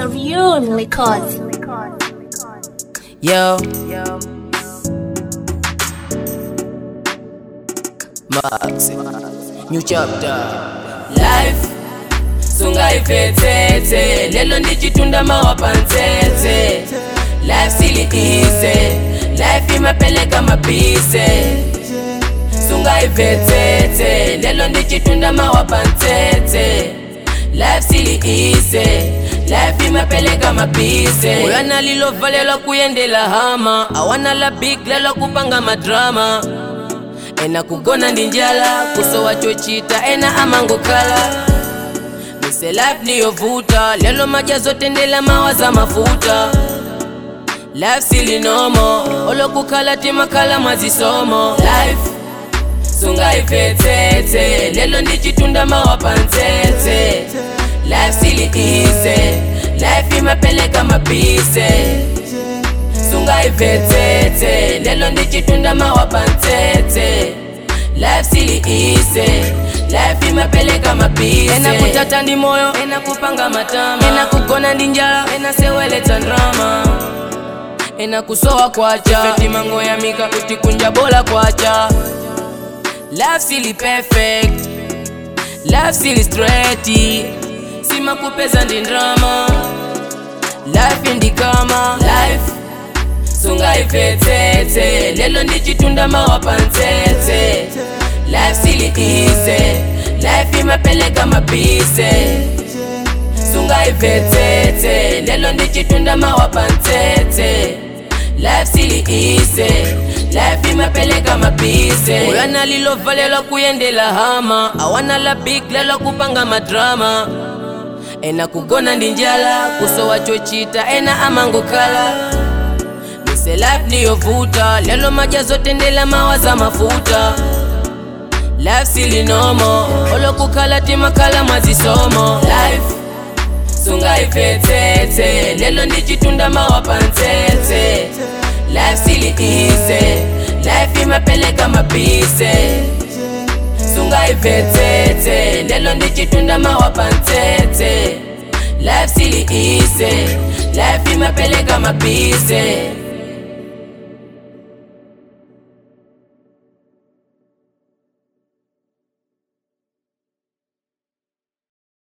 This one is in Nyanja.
Savion Records. Yo. Max. New chapter. Life. Sungaiphethethe lelo ndichitunda mawapantsetse life siliise life imapeleka mabhise sungaiphethethe lelo ndichitunda mawapantsetse life siliise life imapeleka mabhise uyana lilovalelwa kuyendela hama awana la big lelo kupanga madrama ena kugona ndi njala kusowa chochita ena amangokhala mise life niyovuta lelo majazotendela mawaza mafuta life silinomo olokukhala timakhala mwazisomo life sungaiphethethe lelo ndichitunda mawapantsetse life siliise life imapeleka mabhise sungaiphethethe lelo ndichitunda mawapantsetse life siliise life imapeleka mabhise ena kutata ndi moyo ena kupanga matama ena kugona ndi njala ena seweletsa ndrama ena kusowa kwacha fetimango ya mika kuti kunja bola kwacha life sili perfect life sili straight simakupeza ndi ndrama life indikama life sungaiphethethe lelo ndichitunda mawapantsetse life siliise life imapeleka mabhise sungaiphethethe lelo ndichitunda mawapantsetse life siliise life imapeleka mabhise uyana lilovalelwa kuyendela hama awana la big lelo kupanga madrama ena kugona ndi njala kusowa chochita ena amangokhala mise life niyovuta lelo majazotendela mawaza mafuta life silinomo olokukhala timakhala mwazisomo life sungaiphethethe lelo ndichitunda mawapantsetse life siliise life imapeleka mabhise sungaiphethethe lelo ndichitunda mawapantsetse life siliise life imapeleka mabhise